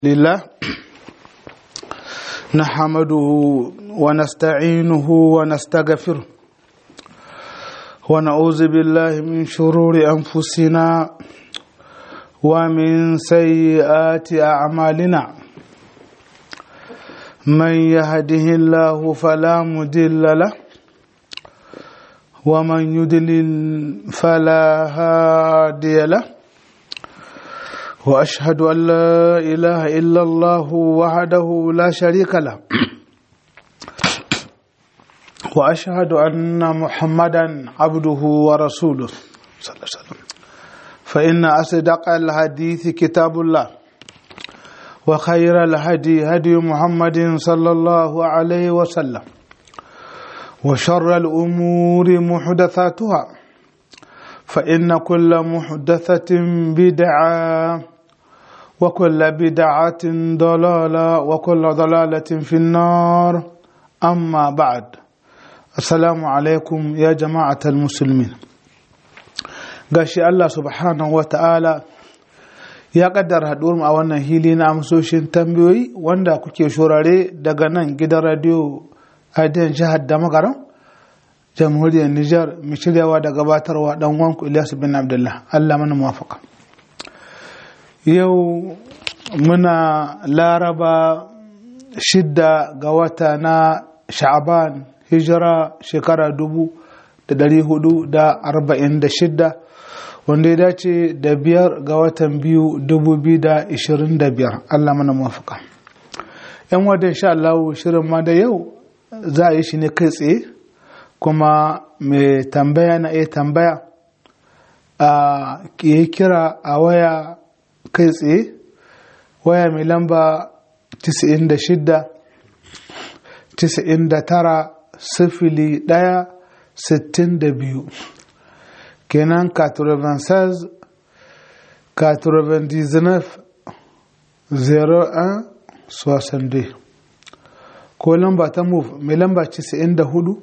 لله نحمده ونستعينه ونستغفره ونعوذ بالله من شرور أنفسنا ومن سيئات أعمالنا من يهده الله فلا مضل له ومن يضلل فلا هادي له واشهد ان لا اله الا الله وحده لا شريك له واشهد ان محمدا عبده ورسوله صلى الله عليه وسلم فان اصدق الحديث كتاب الله وخير الهدي هدي محمد صلى الله عليه وسلم وشر الامور محدثاتها فإن كل محدثة بدعة وكل بدعة ضلالة وكل ضلالة في النار أما بعد السلام عليكم يا جماعة المسلمين gashi Allah subhanahu wa ta'ala ya kaddara haɗuwar a wannan hili na amsoshin tambayoyi wanda kuke shorare daga nan gidan radiyo a jihar da magaran jamhuriyar Nijar mai shiryawa da gabatarwa dan wanku Ilyasu bin Abdullah Allah mana muwafaka yau muna laraba shidda ga wata na sha'aban hijira shekara dubu da dari hudu da arba'in da shidda wanda ya dace da biyar ga watan biyu dubu biyu da ishirin da biyar Allah mana muwafaka yan wadda insha Allah shirin ma da yau za a yi shi ne kai tsaye kuma mai tambaya na iya tambaya a yi kira a waya kai tsaye waya mai lamba 96 99 sifili ɗaya sittin da biyu kenan 96 99 01 62 ko lamba ta move mai lamba 94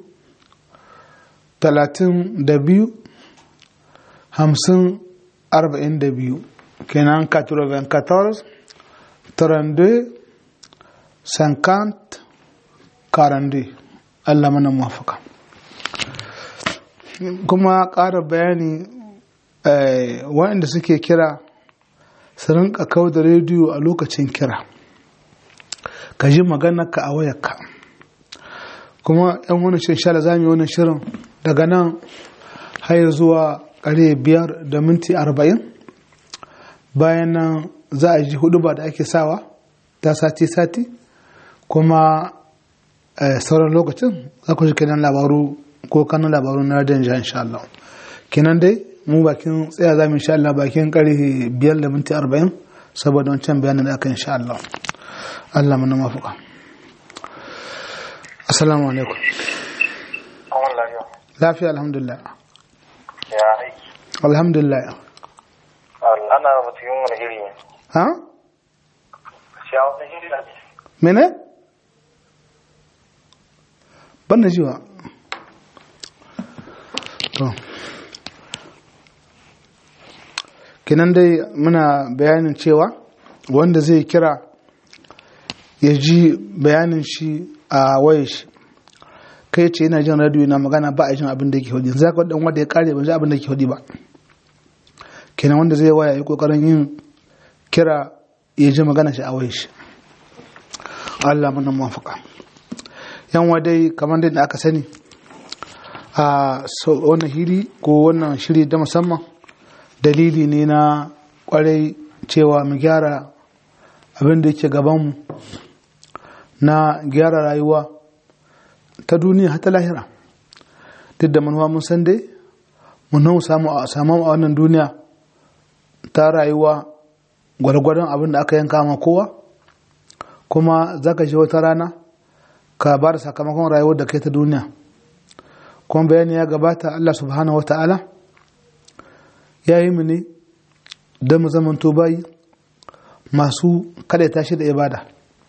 talatin da biyu hamsin arba'in da biyu kenan 94 32 50 42 Allah mana mafaka kuma ƙara bayani waɗanda suke kira su rinka kawo da rediyo a lokacin kira ka ji maganarka a wayarka kuma yan wani shirin shala za mu yi wani shirin daga nan har zuwa kare biyar da minti arba'in bayan nan za a ji hudu ba da ake sawa ta sati-sati kuma sauran lokacin za ku ji kenan labaru ko kanan labaru na radiyon jihar insha Allah kenan dai mu bakin tsaya za mu insha Allah bakin kare biyar da minti arba'in saboda wancan bayanin da aka insha Allah Allah mana mafuka assalamu alaikum lafiya alhamdulillah ya aiki alhamdulillah ana cikin wani iri ne ha shi a wani iri ne mene ban da jiwa to kinan dai muna bayanin cewa wanda zai kira ya ji bayanin shi a waye shi kai ce yana jin radio na magana ba a jin abin da ke hudu za ka dan wanda ya kare ba ji abin da ke hudu ba kenan wanda zai waya yi kokarin yin kira ya ji magana shi a waye shi Allah mana mafaka yan wadai kamar da aka sani a wannan hiri ko wannan shiri da musamman dalili ne na kwarai cewa mu gyara abin da yake gabanmu na gyara rayuwa ta duniya ta lahira duk da manuwa mun san dai mun samu a samu a wannan duniya ta rayuwa gwargwadon abin da aka yanka ma kowa kuma za ka wata rana ka ba da sakamakon rayuwar da kai ta duniya kuma bayani ya gabata Allah subhanahu wa ta'ala ya yi mu ne don mu zamanto bayi masu kada tashi da ibada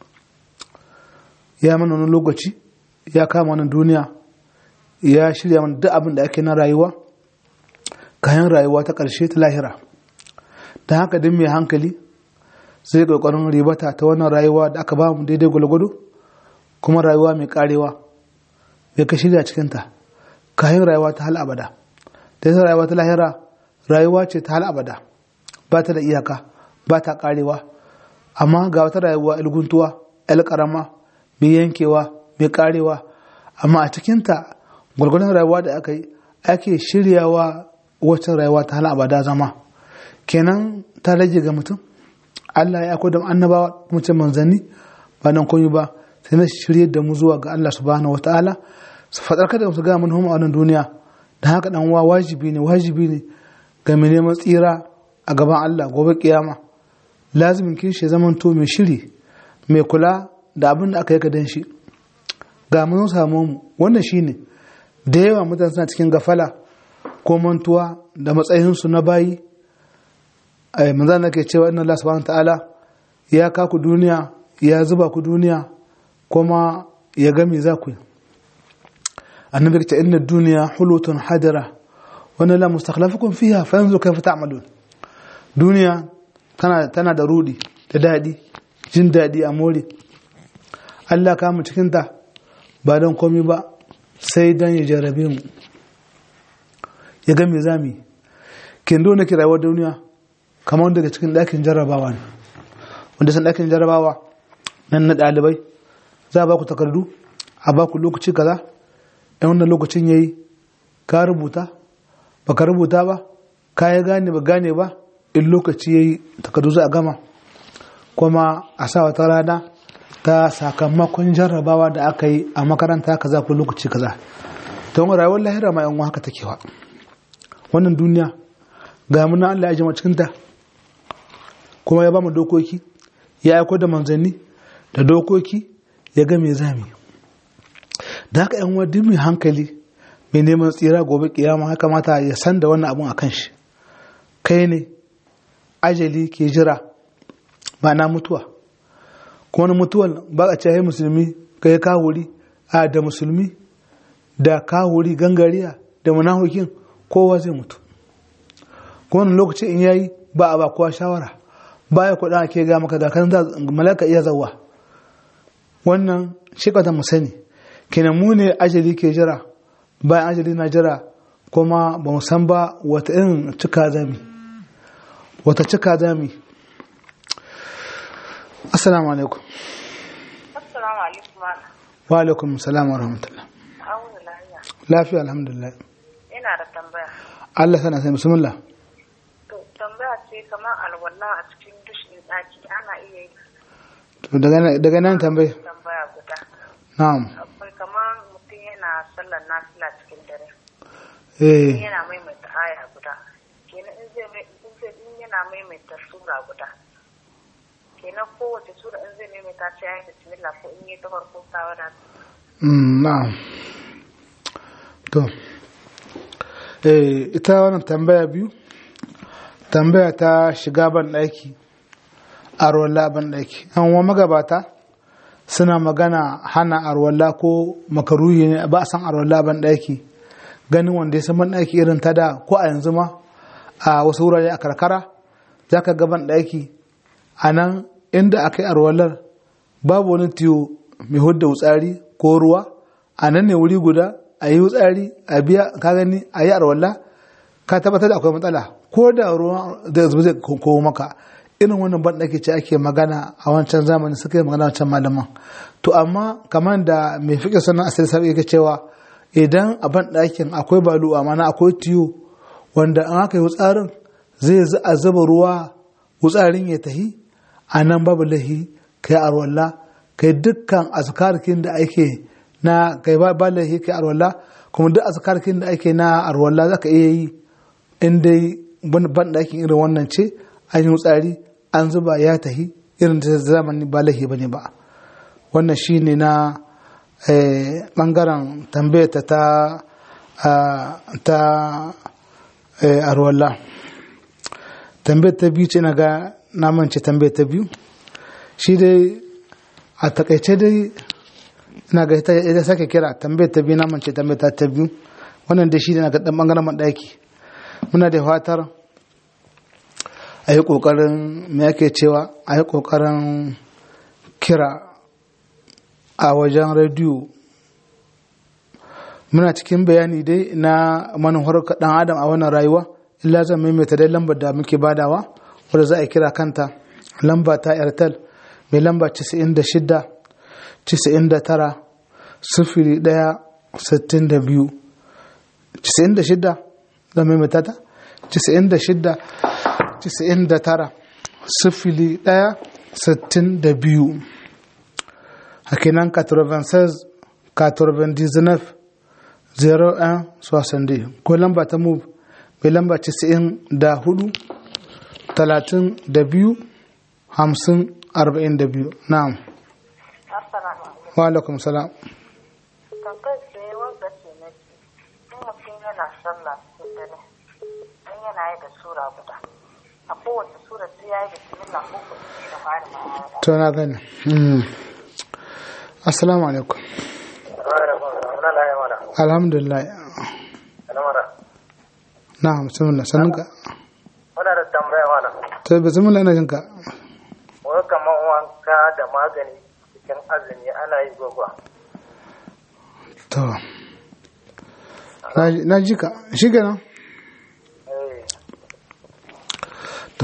ya mana wani lokaci ya kama wani duniya ya shirya mana duk abin da ake na rayuwa kayan rayuwa ta ƙarshe ta lahira ta haka din mai hankali zai kokarin ribata ta wannan rayuwa da aka ba mu daidai gwalgwado kuma rayuwa mai karewa ya ka shirya cikinta kayan rayuwa ta hal abada da yasa rayuwa ta lahira rayuwa ce ta hal abada ba ta da iyaka ba ta karewa amma ga wata rayuwa ilguntuwa el karama mai yankewa mai karewa amma a cikinta gwargwadon rayuwa da aka yi ake shiryawa wacce rayuwa ta hal abada zama kenan ta rage ga mutum Allah ya akwai da annabawa kuma ce manzanni ba nan komai ba sai na shirye da mu zuwa ga Allah subhanahu wataala su fadar kada su ga mun huma a wannan duniya da haka dan wa wajibi ne wajibi ne ga mai neman tsira a gaban Allah gobe kiyama lazimin kishi zaman to mai shiri mai kula da abin da aka yi ka dan shi ga mun samu mu wannan shine da yawa mutane suna cikin gafala ko mantuwa da matsayinsu na bayi ai manzo Allah ke cewa inna Allah subhanahu ta'ala ya ka ku duniya ya zuba ku duniya kuma ya ga me za ku yi annabi ta inna duniya hulutun hadira wa la mustakhlafukum fiha fanzu kayfa ta'malun duniya tana tana da rudi da dadi jin dadi a more Allah ka mu cikin ta ba don komai ba sai dan ya jarabe mu ya ga me zamu yi kin dole ki rayuwar duniya kamar daga cikin ɗakin jarrabawa ne wanda san ɗakin jarrabawa nan na ɗalibai za a ba ku takardu a ba ku lokaci kaza ɗan wannan lokacin ya yi ka rubuta ba ka rubuta ba ka ya gane ba gane ba in lokaci ya yi takardu za a gama kuma a sa wata rana ta sakamakon jarrabawa da aka yi a makaranta kaza ko lokaci kaza ta wani rayuwar lahira ma yan haka take wa wannan duniya ga muna Allah ya jama cikinta kuma ya ba mu dokoki ya aiko da manzanni da dokoki ya ga me zami da haka yan wadda mai hankali mai neman tsira gobe kiyama ya kamata ya san da wannan abun a kan shi kai ne ajali ke jira ba na mutuwa kuma na mutuwar ba a cewa musulmi kai kawuri a da musulmi da kawuri gangariya da munahukin kowa zai mutu kuma wani lokaci in yayi ba a ba kowa shawara baya kuɗa ake ga maka da kan malaka iya zawa wannan shi ka mu sani kenan mu ne ajali ke jira bayan ajali na jira kuma ba mu san ba wata irin cika zami wata cika zami assalamu alaikum Assalamu alaikum malam. wa alaikum salam wa rahmatullah Awun lafiya. lafiya alhamdulillah Ina da tambaya. Allah sana sai bismillah To tambaya ce kamar alwala a cikin dushin ɗaki ana iya yi to daga daga nan tambaye tambaya guda. na'am Akwai kamar mutum yana sallar nafila cikin dare. eh Yana maimaita aya guda. Kenan in zai mai- in zai in yana maimaita sura guda. Kenan kowace sura in zai maimaita ce ya yi bismillah ko in yi ta farko ta wadata. Mm, na'am to eh ita wannan tambaya biyu tambaya ta shiga ban ɗaki arwalla ban ɗaki an wa magabata suna magana hana arwalla ko makaruhi ne ba a san arwalla ban ɗaki ganin wanda ya san ban ɗaki irin ta da ko a yanzu ma a wasu wurare a karkara za ka ga ban ɗaki a nan inda aka yi arwallar babu wani tiyo mai hudda wutsari ko ruwa a nan ne wuri guda a yi wutsari a biya ka gani a yi arwalla ka tabbatar da akwai matsala ko da ruwa da zuba zai kowo maka irin wannan ban ɗaki ce ake magana a wancan zamani suka yi magana wancan malaman to amma kamar da mai fiƙe sannan asali sabi yake cewa idan a ban ɗakin akwai balu a mana akwai tiyo wanda an aka yi wutsarin zai za a zuba ruwa wutsarin ya tahi a nan babu lahi kai arwalla kai dukkan azkarkin da ake na kai ba ba lahi kai arwalla kuma duk azkarkin da ake na arwalla zaka iya yi in dai ban ɗakin irin wannan ce an yi wutsari an zuba ya tahi irin da zamani ba lahi bane ba wannan shine na eh, bangaren tambayata ta ah, ta eh, arwalla tambayar ta biyu ce na ga namance tambayar ta biyu shi dai a takaice dai ina ga ita ita sake kira tambayar ta biyu namance tambayar ta ta biyu wannan dai shi ne na ga dan bangaren madaki muna da fatar a yi ƙoƙarin me ake cewa a yi ƙoƙarin kira a wajen rediyo muna cikin bayani dai na manuwar ɗan adam a wannan rayuwa illa zan maimaita dai lambar da muke badawa wadda za a kira kanta lamba ta airtel mai lamba 96 99 sifili ɗaya sittin da biyu 96 zan maimaita ta 96 99 sifili ɗaya sittin da biyu hakinan 96 99 01 60 ko lamba ta move mai lamba 94 32 50 42 na'am Assalamu alaikum. wa alaikum salam Tambayar ce wanda ce na ce, in mutum yana sallah cikin dare, in yana yi da sura guda. A kowace sura sai ya yi da bismillah ko ko sai da fara ma ya yi. to na gani Mm. assalamu alaikum Muna laye mana. alhamdulillah Ana mana. na'am bismillah sannuka Muna da tambaya mana. to bismillah ina jinka Wani kamar wanka da magani cikin azumi ana yi gwagwa. to Na ji- na ji ka shi kenan Eh, to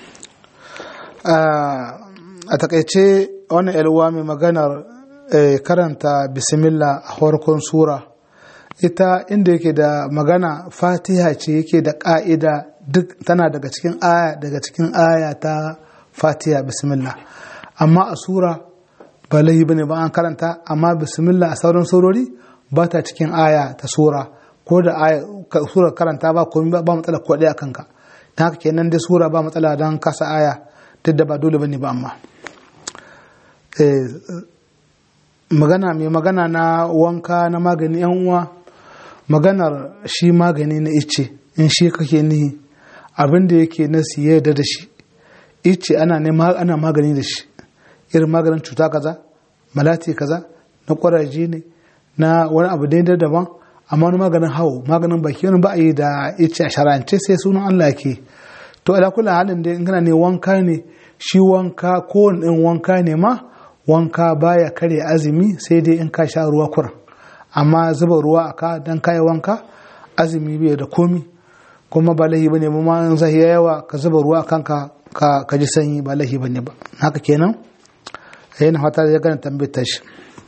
a takaice wannan yalwa mai maganar eh, karanta bismillah a farkon sura ita inda yake da magana fatiha ce yake da ƙa'ida duk tana daga cikin aya daga cikin aya ta fatiha bismillah amma a sura ba laifi bane ba an karanta amma bismillah a sauran surori ba ta cikin aya ta sura ko da aya ka- sura karanta ba komai ba ba matsala ko ɗaya kanka ta haka kenan dai sura ba matsala don kasa aya duk da ba dole bane ba amma Eh, magana mai magana na wanka na magani yan uwa maganar shi magani na ice in shi kake nihi abin da yake na siye da da shi ice ana nema ana magani da shi irin maganin cuta kaza malati kaza na kwaraje ne na wani abu daidai daban amma wani maganin hau maganin baki wani ba a yi da ice a sharance sai sunan Allah ke to ala kula halin da in kana ne wanka ne shi wanka kowane ɗin wanka ne ma wanka baya karya azumi sai dai in ka sha ruwa kuran amma zuba ruwa a ka dan kayi wanka azumi bai da komi kuma ba lahi bane ba ma in zai yawa ka zuba ruwa a kanka ka ka ji sanyi ba lahi bane ba haka kenan yana fata ya gana tambayar shi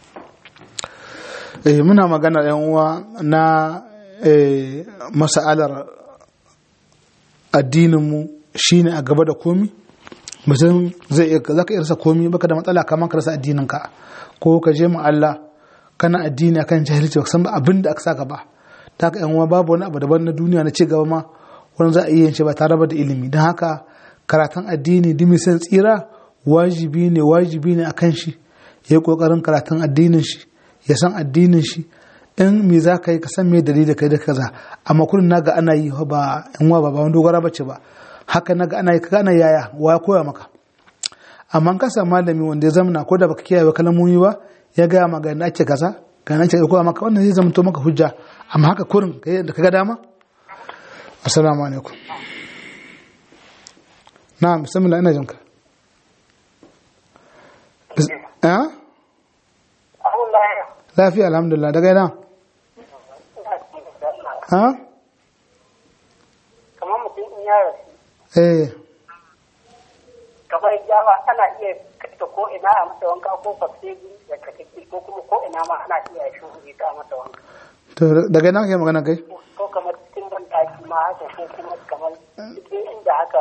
eh muna magana yan uwa na eh mas'alar addininmu shine a gaba da komi mutum zai iya zaka iya rasa komi baka da matsala kamar ka rasa addininka ko ka je mu Allah kana addini akan jahilci baka san ba abin da aka saka ba ta haka yan uwa babu wani abu daban na duniya na ci gaba ma wani za a iya yin shi ba tare ba da ilimi don haka karatun addini dimi san tsira wajibi ne wajibi ne akan shi ya yi kokarin karatun addinin shi ya san addinin shi in me za ka yi ka san me dalili kai da kaza amma kullum naga ana yi ba in wa ba ba wani dogara bace ba haka naga ana yi kaga ana yaya wa ya koya maka amma ka samu malami wanda ya zamana ko da baka kiyaye kalmomi ba ya gaya maka ga ake kaza ga nan ce koya maka wannan zai zama to maka hujja amma haka kurin kai da kaga dama assalamu alaikum na'am bismillah ina jinka Bis- eh abun laye. lafiya alhamdulillah daga ina ha Kamar mutum in ya rasu, eh kamar yawa ana iya kata ko ina a masa wanka ko fasiri da kataki ko kuma ko ina ma ana iya shi ta masa wanka. to daga ina kake magana kai Ko kamar cikin ban ɗaki ma haka ko kuma kamar cikin inda haka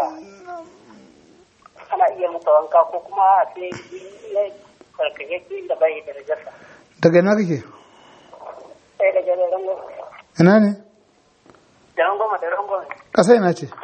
ana iya masa wanka ko kuma a sai ya karkake da bai da rajasa. daga ina kake Sai da gare rangon. ina ne Da rangon da rangon. ƙasa ina ce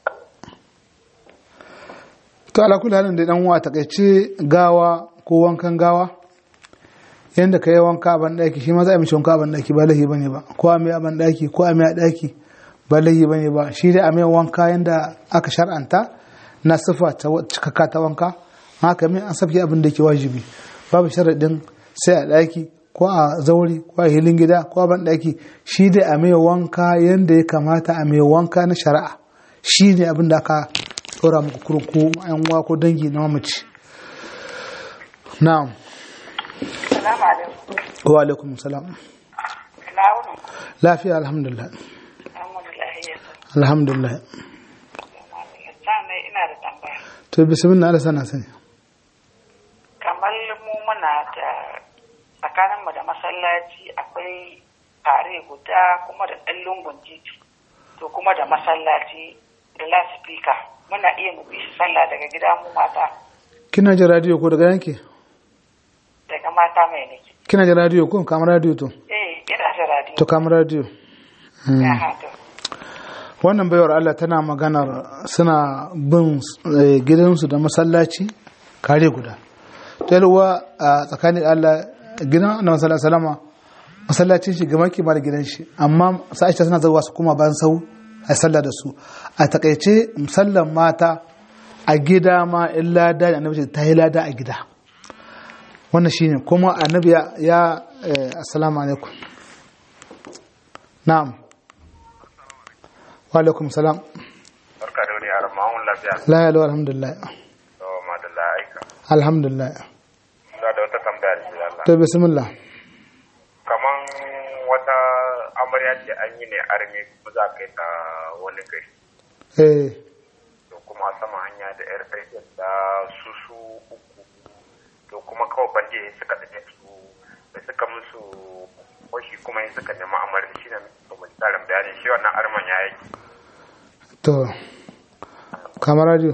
to ala kulli halin da dan uwa takaice gawa ko wankan gawa yanda ka yi wanka a ban daki shi ma za a mishi wanka a ban daki ba lahi bane ba ko a mai a ban daki ko a mai a daki ba lahi bane ba shi dai a mai wanka yanda aka shar'anta na sifa ta cikakka ta wanka haka mai an sabke abin da ke wajibi babu sharaɗin sai a daki ko a zauri ko a hilin gida ko a ban daki shi dai a mai wanka yanda ya kamata a mai wanka na shari'a shi ne abin da aka tsora muku kurun ko yan uwa ko dangi na mamaci na'am Salamu alaikum. wa alaikum salam Ina wuni. lafiya alhamdulillah An wani lahiya. alhamdulillah Sannan ina da tambaya. to bismillah Allah sana sani Kamar mu muna da tsakaninmu da masallaci akwai tare guda kuma da ɗan lungun titi. To kuma da masallaci da lasifika. Muna iya mu bi shi sallah daga gida mu mata. kina ji radio ko daga yanke Daga mata mai nake. kina ji radio ko kamar radio to Eh, ina da radio. to kamar radio Ya haka. wannan baiwar Allah tana maganar suna bin eh, gidansu da masallaci kare guda talwa a tsakanin Allah gidan annabi sallallahu alaihi wasallam masallacin shi gama kima da gidan shi amma sa'aisha suna zuwa su kuma bayan sau a sallah da su a takaice musallan mata a gida ma in lada da annabi ce ta yi lada a gida wannan shine kuma annabi ya ya eh, assalamu alaikum na'am wa alaikum salam barka da wani yaran ma'amun lafiya la ya lau alhamdulillah to madalla aika alhamdulillah ina da wata tambaya da shi Allah to bismillah kaman wata amarya ce an yi ne arme kuma za kai ta wani gari eh to kuma a sama hanya da yar aikin da su su uku to kuma kawai bande suka da su da suka musu washi kuma yin suka nemi amarya shi ne mai tsarin bayani shi wannan arman ya yi to kamar radio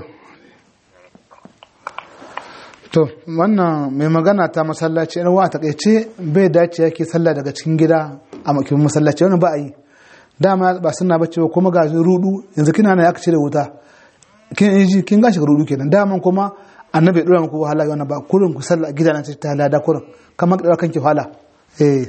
to wannan mai magana ta masallaci yan wa takaice bai dace yake sallah daga cikin gida a makin masallaci wani ba a yi dama ba suna bace ba kuma ga rudu yanzu kina na aka cire wuta kin yi ji kin gashi rudu kenan daman kuma annabi dora muku wahala wannan ba kurin ku sallah a gida na ta lada kurin kamar da kanki wahala eh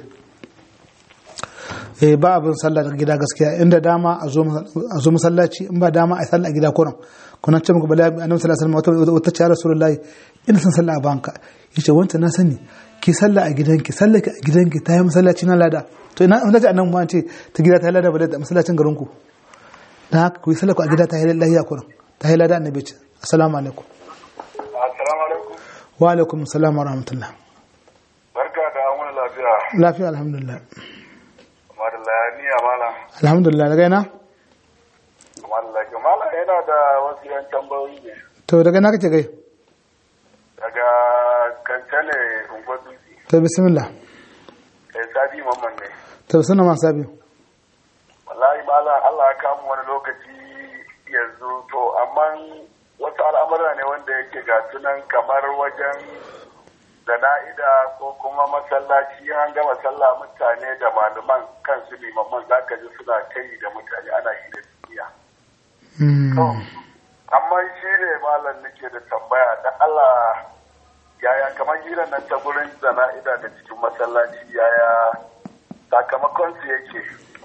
eh ba abin sallah daga gida gaskiya inda dama a zo masallaci in ba dama a sallah a gida kuran kuna ce muku bala annabi sallallahu alaihi wasallam wata ce rasulullahi ina son sallah a banka yace wanta na sani ki sallah a gidanki sallah a gidanki ta yi masallaci na lada to ina wanda ce annabi ma ce ta gida ta yi lada ba da masallacin garin ku dan haka ku yi sallah ku a gida ta yi lahiya kuran ta yi lada annabi ce assalamu alaikum assalamu alaikum wa alaikum assalam wa rahmatullah barka da wani lafiya lafiya alhamdulillah madalla ni amana alhamdulillah daga ina mallaka mala yana da wasu yan tambayoyi ne to daga ina kake gai daga kankane unguwar dutse to bismillah kai sadi mamman ne to suna ma sabi wallahi mala Allah ya kamu wani lokaci yanzu to amma wasu al'amura ne wanda yake ga sunan kamar wajen zana'ida ko kuma masallaci an gama sallah mutane da malaman kansu limaman zaka ji suna kai da mutane ana yi da duniya To, amma shi ne malam nake da tambaya da Allah yaya kamar hirar nan ta gurin zana'ida da cikin masallaci yaya sakamakon su yake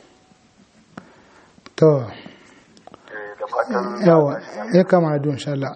to Eh, da fatan yawa ya kama da insha Allah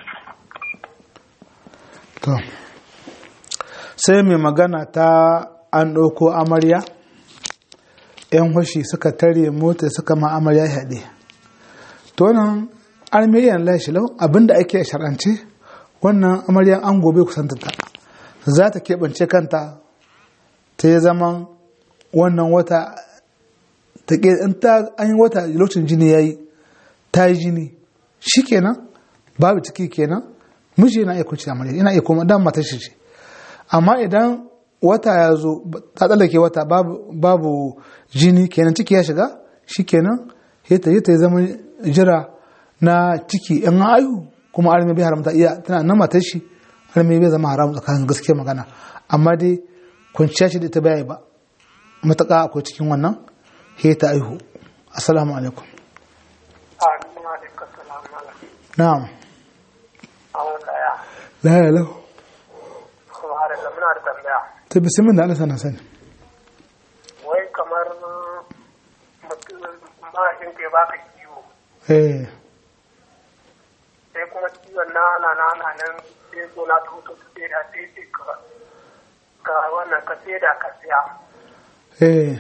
to sai mai magana ta an ɗauko amarya yan hushi suka tare mota suka ma amarya haɗe to wannan armenian lashi lau abinda ake a shar'ance wannan amaryan an gobe kusantanta za ta keɓance kanta ta yi zaman wannan wata ta ke in ta an yi wata lokacin jini ya yi ta yi jini shi kenan babu ciki kenan miji yana iya kuce amarya yana iya kuma dan matar shi ce amma idan wata ya zo ta tsallake wata babu, babu jini kenan ciki ya shiga shi kenan ta yi ta zama jira na ciki in ayu kuma arme bai haramta iya tana nan matar shi arme bai zama haram tsakanin gaskiya magana amma dai kwanciya shi da ita bai ba mataka akwai cikin wannan he ta aihu assalamu alaikum Amin alaikum salam malam. na'am Awon daya. la ya lau Kuma har da muna da tambaya. ta bisimin da Allah sana sani Wai kamar mutum mahaifin ka ya baka kiwo. eh Sai kuma kiwon na ana na ana nan sai zo na ta hutu sai da sai sai ka ka wannan ka sai da ka siya. eh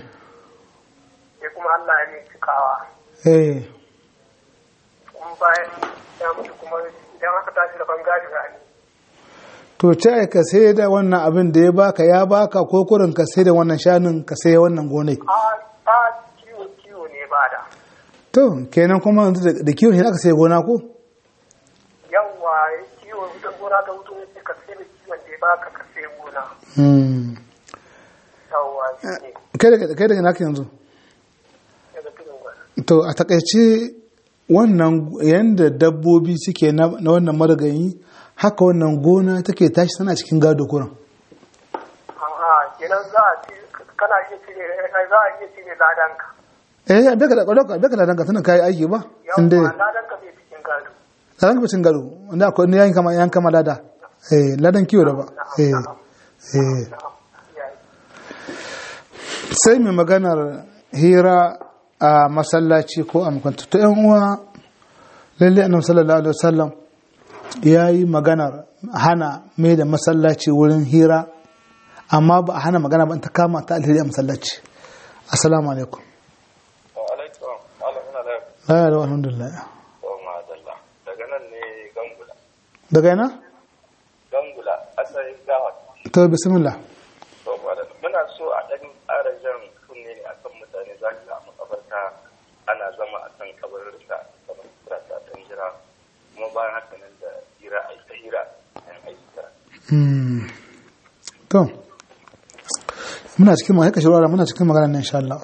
Sai kuma Allah ya ne cikawa. eh Kuma bayan ya mutu kuma idan aka tashi da bangare za a yi to ce ka sai da wannan abin da ya baka ya baka ko kurin ka sai da wannan shanun ka sai wannan gonai a a kiwo kiwo ne ba da to kenan kuma yanzu da- da kiwon shi aka sai gona ko yawwa kiwo da gona ta hutu ne ka sai da kiwon da ya baka ka sai gona Hmm. yawwa shi ne kai daga kai daga naka yanzu daga tudun gwada to a takaice wannan yanda dabbobi suke na na wannan marigayi haka wannan gona take tashi tana cikin gado kurin Aha, kenan za a ci kana iya cire za a iya cire ladanka eh beka da kwallo beka da danka tunan kai aiki ba inda yawwa ladanka bai cikin gado ladan bacin gado wanda akwai ne yan kama yan kama lada eh ladan kiwo da ba eh eh yayi sai mai maganar hira a masallaci ko a makwanta to yan uwa lalle annabi sallallahu alaihi wasallam ya yi maganar hana mai da masallaci wurin hira amma ba a hana magana ba in ta kama ta alheri a masallaci assalamu alaikum alaikum malam ina da la ya rawa alhamdulillah yawan ma'adalla daga nan ne gangula daga yana gangula asalin gawa to bismillah to malam muna so a ɗan ƙara jan kunne ne akan mutane za ka a makabarta ana zama a kan kabarinsa kamar kira ta ɗan jira kuma bayan haka nan da hira a ta hira yan ayyuka Hmm. to muna cikin ma haka shirwara muna cikin magana nan insha Allah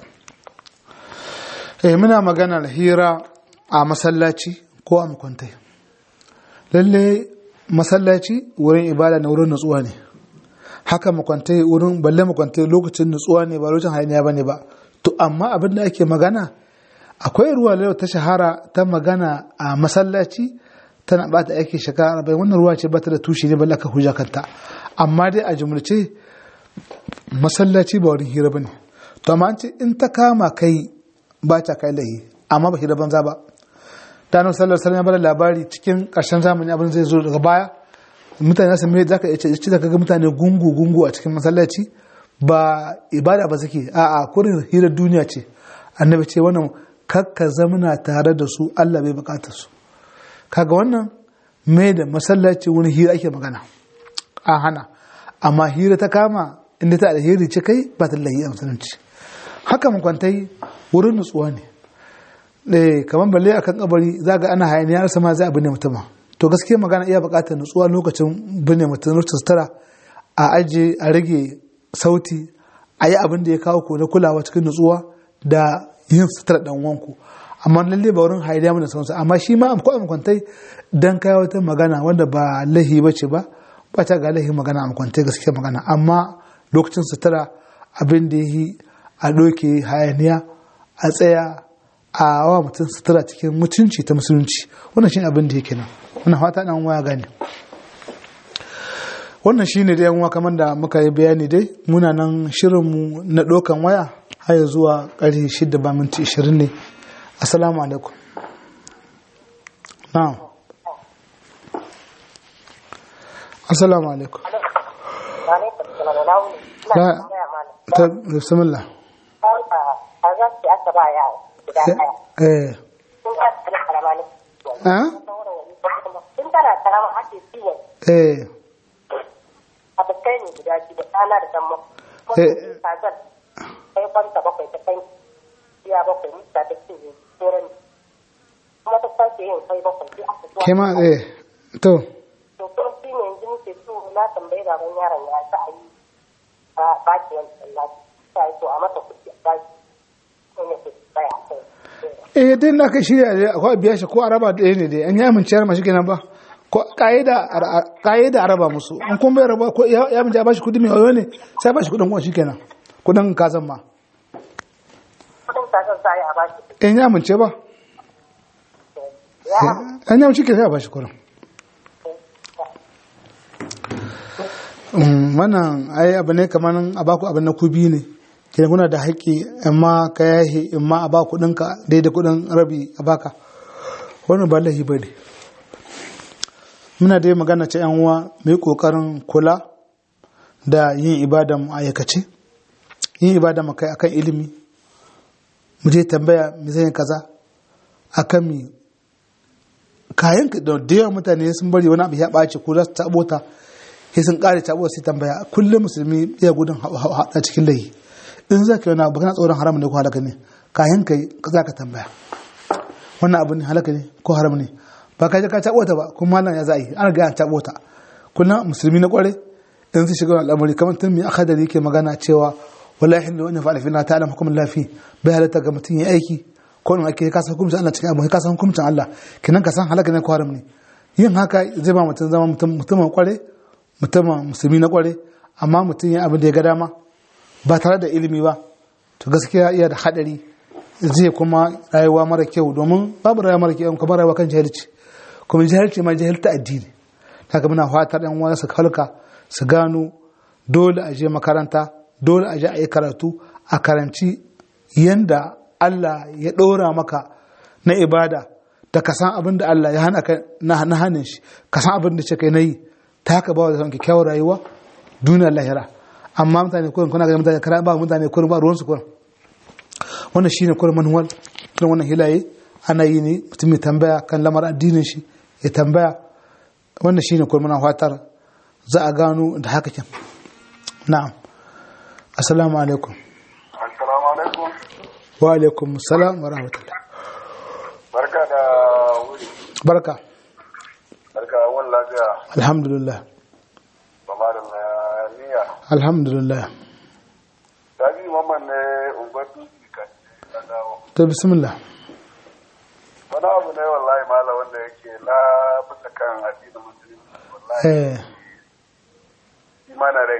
eh muna maganar hira a masallaci ko a makwantai lalle masallaci wurin ibada na wurin nutsuwa ne haka makwantai wurin balle makwantai lokacin nutsuwa ne ba lokacin hayaniya bane ba to amma abin da ake magana akwai ruwa da ta shahara ta magana a masallaci tana bata aiki shekara arba'in wannan ruwa ce bata da tushe ne balle ka hujja kanta amma dai a jumlace masallaci ba wurin hira bane to amma an ce in ta kama kai ba ta kai lahi amma ba hira banza ba ta nan sallar sallar ya bada labari cikin ƙarshen zamani abin zai zo daga baya mutane su mai zaka iya ce da kaga mutane gungu gungu a cikin masallaci ba ibada ba suke a'a kurin hirar duniya ce annabi ce wannan kakka zamana tare da su Allah bai bukatar su kaga wannan mai da masallaci wani hira ake magana a hana amma hira ta kama inda ta alheri ce kai ba ta lahi a musulunci haka makwantai wurin nutsuwa ne eh kamar balle akan kabari za ga ana hayaniya sama zai abu ne mutum to gaskiya magana iya buƙatar nutsuwa lokacin binne mutum lokacin sutura a aje a rage sauti a yi abin da ya kawo ku na kulawa cikin nutsuwa da yin sutura dan wanku amma lalle ba wurin hayaniya mu da sauransu amma shi ma ko a makwantai dan kai wata magana wanda ba lahi bace ba ba ta ga lahi magana a makwantai gaskiya magana amma lokacin sutura abin da yi a doke hayaniya a tsaya a wa mutum sutura cikin mutunci ta musulunci wannan shi abin da yake nan wannan fata dan waya gane wannan shine da yan kamar da muka yi bayani dai muna nan shirinmu na ɗaukan waya har zuwa ƙarfe shida ba minti ishirin ne assalamu alaikum na'am assalamu alaikum la ta bismillah a za su aka ba yara guda ɗaya. eh Sun ka tsari karama ne. ah Sun tana karama ake ciwon eh a bakai ne guda biyu da ɗana da damma. Eh. Kuma kazan kai kwanta bakwai ta kai iya bakwai mita ta ce ne tsoron kuma ta sake yin kai bakwai sai aka zuwa. ke ma eh to To kuma shi ne yanzu muke so na tambayi baban yaron ya sa a yi a baki wani tsallaci. Ta yi to a mata kuɗi a baki. Ko ne ke tsaya a kai. eh dai na kai shirya dai akwai biya shi ko araba ɗaya ne dai an yi aminciyar mashi kenan ba ko ka'ida ka'ida araba musu in kun bai raba ko ya ya amince a bashi kudi mai wayo ne sai bashi kudin kuma shikenan kudin kazan ma Kudin kazan za a yi a baki. in ya amince ba Ya an yi amince ke sai a bashi kudin Mm, wannan ai abu ne kamar a baku abin na kubi ne kenan kuna da haƙƙi amma ka yahi in ma a ba kuɗinka daidai kuɗin rabi a baka wannan ba lahi ba ne muna dai magana ce yan uwa mu yi ƙoƙarin kula da yin ibada mu aikace yin ibada mu kai akan ilimi mu je tambaya mu zai kaza akan mi kayan ka da yawan mutane sun bari wani abu ya ɓaci ko za su taɓo ta sai sun ƙare taɓo sai tambaya kullum musulmi ya gudun haɗa cikin layi in za ka yi wani abu kana tsoron haram ne ko halaka ne kayan ka za ka tambaya wannan abu ne halaka ne ko haram ne ba ka je ka taɓo ta ba kuma malam ya za a yi ana ga an taɓo ta kullum musulmi na ƙware in su shiga al'amari kamar tun mai akadari yake magana cewa wala hindu wani fa'ala fi na ta'alam hukumin lafi bai halatta ga mutum ya aiki ko in ake kasa hukuncin Allah cikin abu ka san hukuncin Allah kinan ka san halaka ne ko haram ne yin haka zai ba mutum zama mutumin kware mutumin musulmi na kware amma mutum ya abin da ya ga dama ba tare da ilimi ba to gaskiya iya da hadari zai kuma rayuwa mara kyau domin babu rayuwa mara kyau kamar rayuwa kan jahilci kuma jahilci ma jahilta addini haka muna fatar yan wani su halka su gano dole a je makaranta dole a je a yi karatu a karanci yanda Allah ya ɗora maka na ibada da ka san abin da Allah ya hana ka na hannun shi ka san abin da ce kai na yi ta haka ba da sanki kyawar rayuwa duniyar lahira amma mutane kurin kuna ga mutane kara ba mutane kurin ba ruwansu kurin wannan shine kurin manuwal kurin wannan hilaye ana yi ne mutum ya tambaya kan lamar addinin shi ya tambaya wannan shine kurin muna fatar za a gano da haka kin na'am assalamu alaikum assalamu alaikum wa alaikum salam wa rahmatullah barka da wuri barka barka wani lafiya alhamdulillah ba ma da niyya alhamdulillah sabi mamman ne unguwar dutse kan na dawo to bismillah wani abu ne wallahi mala wanda yake na bisa kan addinin musulunci wallahi eh mana rai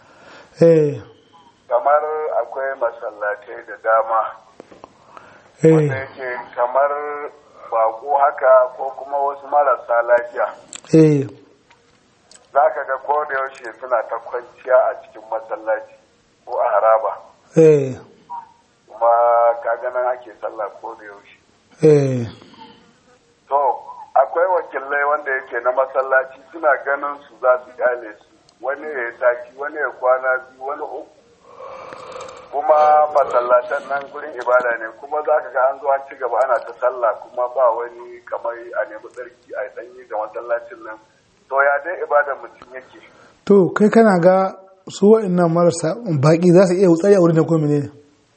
eh kamar akwai masallatai da dama wanda eh yake kamar bako haka ko kuma wasu marasa lafiya eh za ka ga ko da yaushe suna ta kwanciya a cikin masallaci ko a haraba eh kuma ka ganin ake sallah ko da yaushe eh to akwai wakilai wanda yake na masallaci suna ganin su za su kyale su wani ya yi taki wani ya kwana biyu wani uku kuma masallatan nan gurin ibada ne kuma za ka ga an zo an ci gaba ana ta sallah kuma ba wani kamar a nemi tsarki a danyi ga masallacin nan to ya dai ibada mutum yake to kai kana ga su wa'annan marasa baki za su iya wutsari a wurin ne ko menene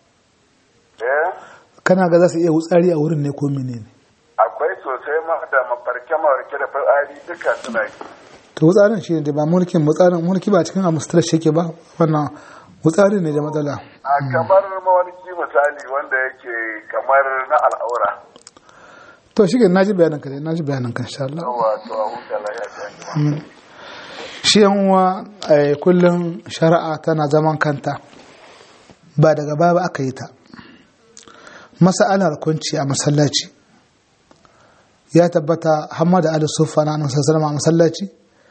eh kana ga za su iya wutsari a wurin ne ko menene akwai sosai ma da mafarke mafarke da fitsari duka suna yi to wutsarin shi ne da ba mulkin wutsarin mulki ba cikin amustar shi yake ba wannan wutsari ne da matsala a kamar mawarki misali wanda yake kamar na al'aura to shi ke naji bayanin ka dai naji bayanin ka insha Allah wato a huta lafiya Amin. shi yan uwa eh, kullum shari'a tana zaman kanta ba daga baya ba aka yi ta masa'alar kunci a masallaci ya tabbata hamma da ali sufa na annabi sallallahu a masallaci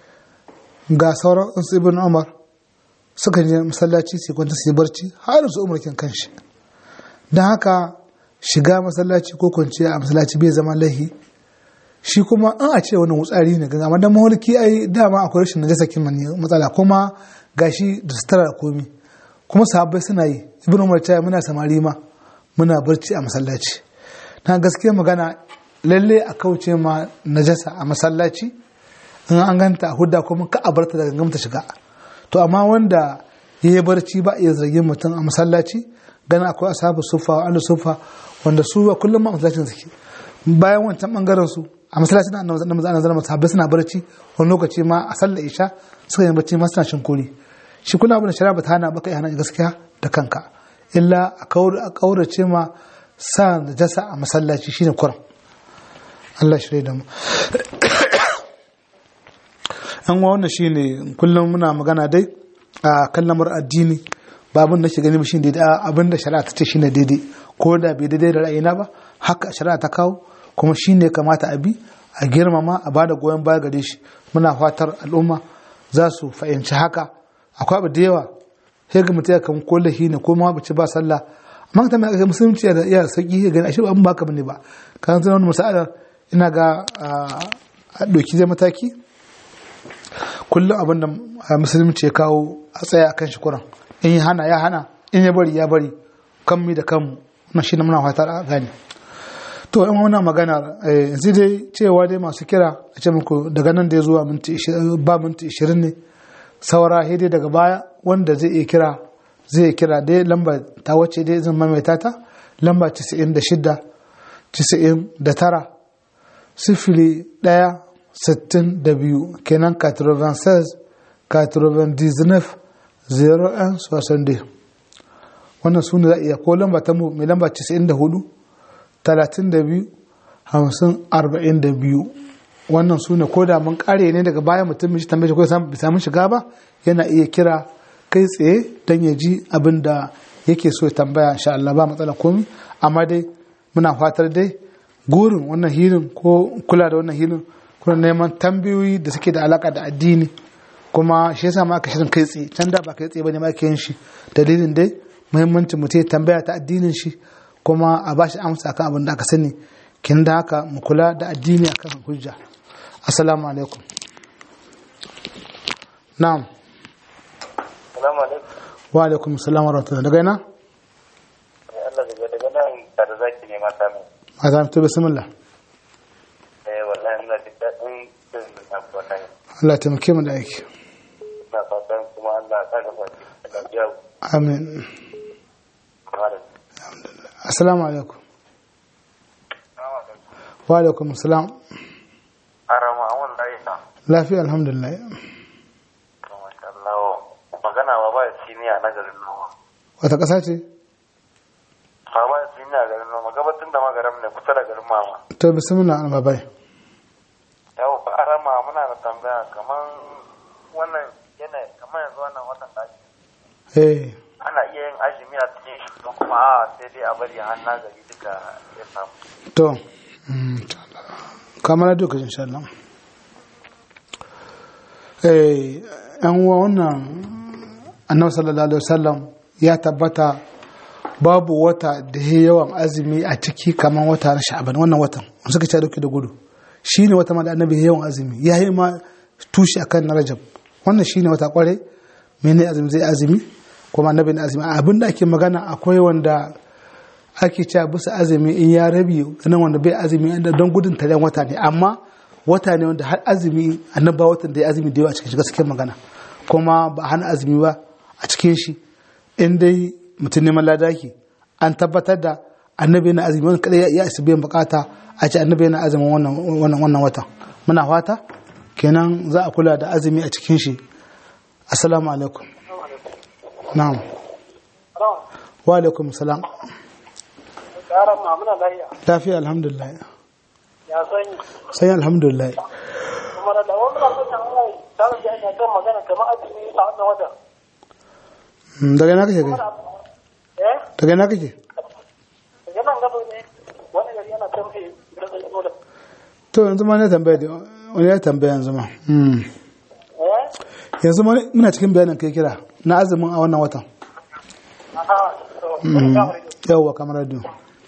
ga sauran su ibn umar suka je masallaci su kwanta su yi barci har su umar kin kanshi don haka shiga masallaci ko kwanciya a masallaci bai zama lahi shi kuma an a ce wani wutsari ne ganga amma dan mawarki ai dama akwai rashin najasa kin mani matsala kuma gashi da sutura da komi kuma sahabbai suna yi ibnu umar ta muna samari ma muna barci a masallaci na gaskiya magana lalle a kauce ma najasa a masallaci in an ganta a hudda kuma ka a barta daga gamta shiga to amma wanda ya yi barci ba iya zargin mutum a masallaci ganin akwai asabu sufa wa alu sufa wanda su ba kullum ma masallacin suke bayan wancan bangaren su a masallacin da annabi annabi annabi zama sahabbai suna barci wani lokaci ma a sallar isha suka yi barci ma suna shin kori shi kuna abin da shari'a ba ta hana ba kai hana gaskiya da kanka illa a kaurace ma sa najasa a masallaci shine kuran Allah shirye da mu an wa wannan shine kullum muna magana dai a kan lamar addini ba abin da ke gani ba shine daidai abin da shari'a ta ce shine daidai ko da bai daidai da ra'ayina ba haka shari'a ta kawo kuma shine kamata a bi a girmama a bada goyon baya gare shi muna fatar al'umma za su fahimci haka akwai abu da yawa sai ga mutum ya kan kolle shi ne ko ma bace ba sallah amma ta mai musulunci da iya sauki ya gani ashe ba abin ba ka bane ba kan zama wani masa'alar ina ga a doki zai mataki kullum abin da musulunci ya kawo a tsaya a kan shi kuran in ya hana ya hana in ya bari ya bari kan mi da kanmu na shi muna fatar a gane to in wannan magana eh, yanzu dai cewa dai masu kira a ce muku daga nan da ya zuwa minti 20 ba minti 20 ne saura sai dai daga baya wanda zai iya kira zai iya kira dai lamba ta wace dai zan maimaita ta lamba 96 99 sifili ɗaya sittin da biyu kenan 96 99 01 60 wannan su ne za a iya ko lamba ta mu mai lamba 94 32 50 42 wannan su ne ko da mun kare ne daga baya mutum mishi tambaye ko bai samu shiga ba yana iya kira kai tsaye don ya ji abin da yake so ya tambaya insha Allah ba matsala komi amma dai muna fatar dai gurin wannan hirin ko kula da wannan hirin kuna neman tambayoyi da suke da alaka da addini kuma shi yasa ma aka shirin kai tsaye can da ba kai tsaye bane ma ake yin shi dalilin dai muhimmancin mutum ya tambaya ta addinin shi kuma a bashi amsa akan abin da aka sani kin da haka mu kula da addini akan hujja assalamu alaikum na'am Salamu alaikum. wa alaikum assalam wa rahmatullahi daga ina Eh, Allah daga daga nan tare zaki ne mata mu. a zama to bismillah Eh wallahi ina jin daɗin jin da kuwa kai. Allah ya taimake mu da aiki Ina fatan kuma Allah ya saka fati. Allah ya amin kuma da. assalamu alaikum wa alaikum assalam Arama wallahi na. lafiya alhamdulillah Masha Allah. Magana ba ba siniya na garin noma. wata ƙasa ce Ba ba siniya garin noma gabatun da magaram ne kusa da garin mama. to bismillah an babai Yau ba arama muna da tambaya kaman wannan yana kaman yanzu wannan watan da ake eh ana iya yin azumi a cikin shi ko kuma a sai dai a bari har na gari duka ya samu. to mm, insha Allah. kamar duka insha Allah eh yan uwa wannan annabi sallallahu alaihi wasallam ya tabbata babu wata da ya yawan azumi a ciki kamar wata na sha'aban wannan watan suka ce dauke da gudu shine wata ma da annabi ya yawan azumi ya yi ma tushe akan na rajab wannan shine wata kware mene azumi zai azumi kuma annabi na azumi abin da ake magana akwai wanda ake cewa bisa azumi in ya rabi nan wanda bai azumi don gudun taren wata ne amma wata ne wanda har azumi annaba watan da ya azumi da yawa a cikin shi gaskiyar magana kuma ba hana azumi ba a cikin shi in dai mutum neman ladaki an tabbatar da annabi yana azumi wani kadai ya isa biyan bukata a ce annabi yana azumin wannan wannan wannan watan muna fata kenan za a kula da azumi a cikin shi assalamu alaikum na'am wa alaikum salam Yaran ma muna lafiya. lafiya alhamdulillah Ya sanyi. sai alhamdulillah Kuma da wani muna so ta mai tsarin da ina kan magana kamar azumi a wannan wata. Mm, daga ina kake kai Eh? daga ina kake Daga nan gaba ne wani gari yana kan fi da zai da. to yanzu ma ne tambaya da wani ya tambaya yanzu ma Mm. Eh? yanzu ma muna cikin bayanin kai kira na azumin a wannan watan Aha. To, Mm. wani kamar yau. yawwa kamar radio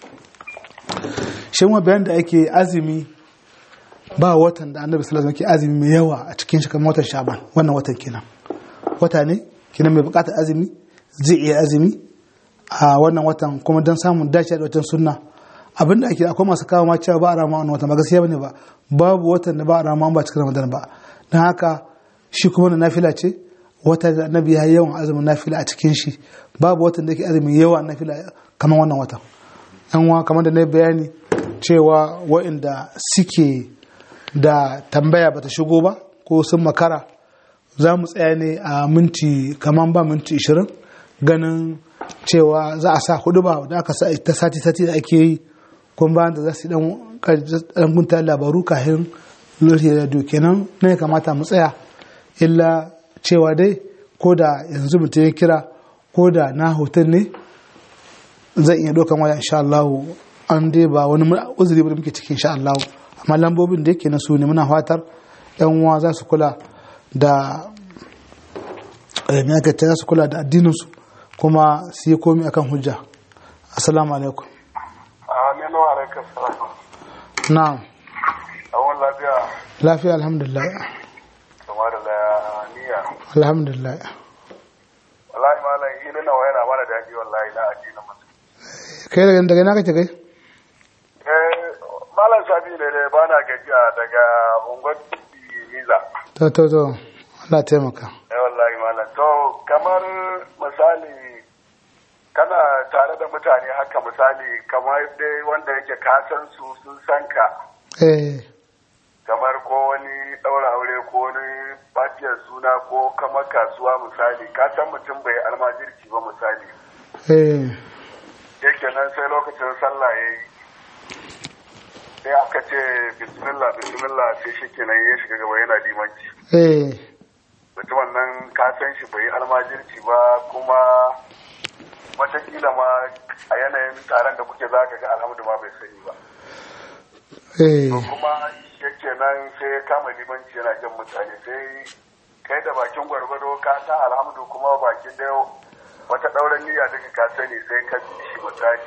shi ma bayan da ake azumi ba watan da annabi sallallahu alaihi wasallam ke azumi mai yawa a cikin shi kamar watan shaban wannan watan kenan wata ne kenan mai bukatar azumi zai iya azumi a wannan watan kuma don samun dace da watan sunna abin da ake akwai masu kawo ma cewa ba a rama wannan watan ba gaskiya bane ba babu watan da ba a rama ba cikin ramadan ba don haka shi kuma na nafila ce wata da annabi ya yi yawan azumin nafila a cikin shi babu watan da yake azumin yawa nafila kamar wannan watan yan wa kamar da na yi bayani cewa waɗanda suke da tambaya bata shigo ba ko sun makara za mu tsaya ne a minti kamar ba minti 20 ganin cewa za a sa hudu ba da aka sa ta sati sati da ake yi kuma bayan da za su dan dan gunta labaru kafin lokaci da kenan ne ya kamata mu tsaya illa cewa dai ko da yanzu mutum ya kira ko da na hoton ne zan iya dokan waya insha Allah an dai ba wani uzuri ba da muke cikin insha Allah amma lambobin da yake na su ne muna fatar yan uwa za su kula da me aka ce za su kula da addinin su kuma su yi komi akan hujja assalamu alaikum Aminu alaikum salam. na'am Awon lafiya lafiya alhamdulillah kamar da niyya. alhamdulillah Wallahi malam hili na wayana mana daji wallahi na addinin mutum. kai daga daga na kake kai Eh Malam Sabi ne dai ba na gajiya daga unguwar Niza. to to to Allah taimaka Eh wallahi malam. To kamar misali kana tare da mutane haka misali kamar dai wanda yake ka san su sun san ka eh kamar ko wani ɗaura aure ko wani batiyar suna ko kamar kasuwa misali ka san mutum bai almajirci ba misali eh yake nan sai lokacin sallah ya yi sai aka ce bismillah bismillah sai shi kenan ya shiga gaba yana limanci eh mutumin nan ka san shi bai almajirci ba kuma watakila ma a yanayin taron da kuke zaka ga alhamdu ma bai sani ba eh to kuma yake nan sai ya kama limanci yana jan mutane sai kai da bakin gwargwado ka san alhamdu kuma bakin da wata ɗauran niyya daga ka sani sai ka bi shi misali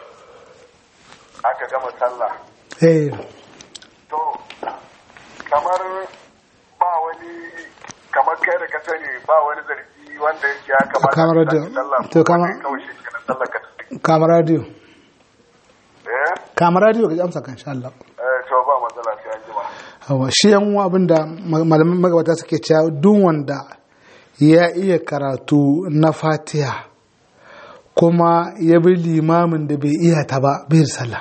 aka gama sallah eh to kamar ba wani kamar kai da ka sani ba wani zargi wanda yake ya kamata Kamar ka da- sake sallah to ko kamar- dai kawai shi kenan sallar ka tafi. kama radio eh kama radio ka ji amsa kan insha Allah eh to ba matsala sai an jima Hawa shi yan uwa abinda ma- malaman magabata suke cewa duk wanda ya iya karatu na fatiha kuma ya bi limamin da bai iya ta ba bai da sallah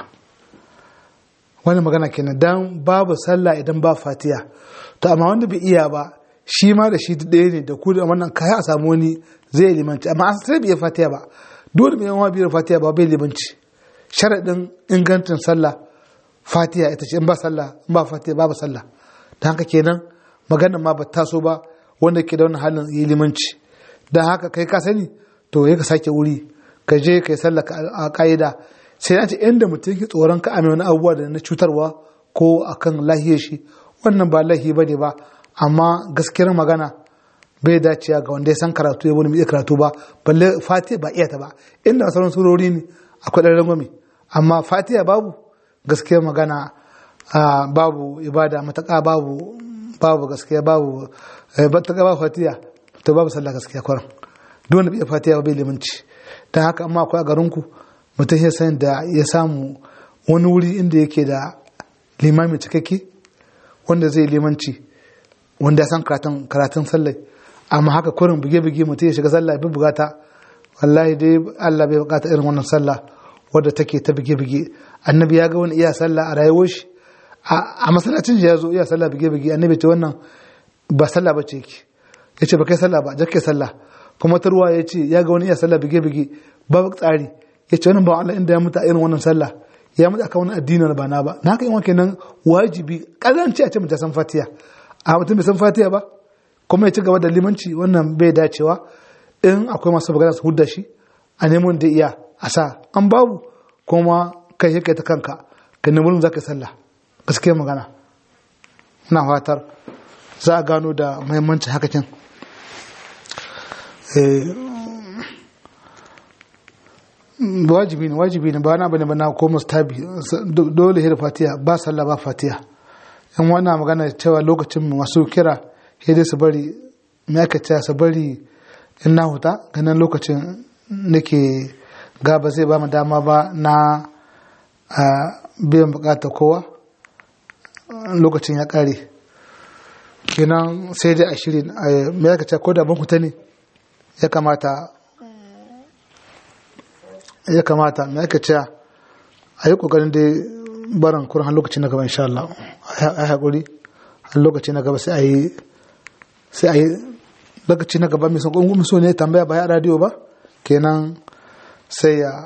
wani magana kenan dan babu sallah idan ba fatiha to amma wanda bai iya ba shi ma da shi ɗaya ne da ku da wannan kaya a samu wani zai limanci amma an sai bai iya fatiha ba dole mai yawa biyar fatiha ba bai limanci sharaɗin ingancin sallah fatiha ita ce in ba sallah in ba fatiha babu sallah da haka kenan maganar ma ba taso ba wanda ke da wani halin yi limanci don haka kai ka sani to ya ka sake wuri ka je ka yi sallah ka- a ka'ida sai an ce inda mutum ke tsoron ka ame wani abubuwa da na cutarwa ko akan lahiyar shi wannan ba lahi ba ne ba amma gaskiyar magana bai dacewa ga wanda ya san karatu ya wani mai iya karatu ba balle fatiha ba iya ta ba inda sauran surori ne akwai ɗan rangwame amma fatiha babu gaskiyar magana ah, babu ibada mataka babu babu gaskiya babu eh, mataka babu fatiha to babu sallah gaskiya kwaran duk wanda bai iya fatiha ba bai limanci don haka amma akwai a garinku mutum ya san da ya samu wani wuri inda yake da limami cikakke wanda zai limanci wanda ya san karatun karatun sallai amma haka kurin buge-buge mutum ya shiga sallah bi bugata wallahi dai Allah bai bukata irin wannan sallah wadda take ta buge-buge annabi ya ga wani iya sallah a rayuwar shi a a masallacin shi ya zo iya sallah buge-buge annabi ce wannan ba sallah ba ce yake ya ce ba kai sallah ba jakke sallah kuma ta ruwa ya ce ya ga wani iya sallah buge-buge babu tsari ya ce wannan ba Allah inda ya mutu a irin wannan sallah ya mutu akan wani addinin ba na ba na haka yin kenan wajibi kazanci a ce mutum ya san fatiya a mutum bai san fatiya ba kuma ya ci gaba da limanci wannan bai dacewa in akwai masu magana su hudda shi a neman da iya a sa an babu kuma kai yake ta kanka ka nemi wurin za ka yi sallah gaskiya magana ina fatar za a gano da muhimmancin hakakin wajibi ne wajibi ne ba na bane ba na ko mustabi dole hira fatiha ba sallah ba fatiha in wannan magana cewa lokacin masu kira sai dai su bari me aka ce su bari in na huta ganin lokacin nake ga ba zai ba mu dama ba na biyan bukatar kowa lokacin ya kare kenan sai dai a shirin me aka ce ko da ban huta ne ya kamata ya kamata me aka ce a yi kokarin dai barin kuran har lokaci na gaba insha Allah a yi haƙuri har lokaci na gaba sai a yi sai a yi lokaci na gaba mai son ƙungun so ne tambaya ba ya radio ba kenan sai ya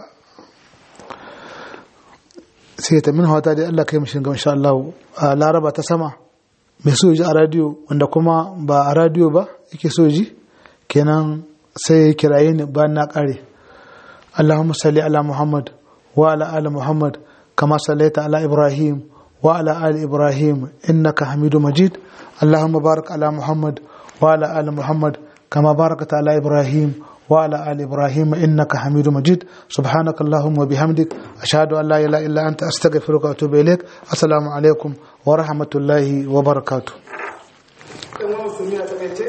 sai ya tamin hawata dai Allah kai mishin gaba insha Allah a laraba ta sama mai so ji a radio wanda kuma ba a radio ba yake so ji kenan sai ya kiraye ni bayan na ƙare اللهم صل على محمد وعلى آل محمد كما صليت على إبراهيم وعلى آل إبراهيم إنك حميد مجيد اللهم بارك على محمد وعلى آل محمد كما باركت على إبراهيم وعلى آل إبراهيم إنك حميد مجيد سبحانك اللهم وبحمدك أشهد أن لا إله إلا أنت أستغفرك وأتوب إليك السلام عليكم ورحمة الله وبركاته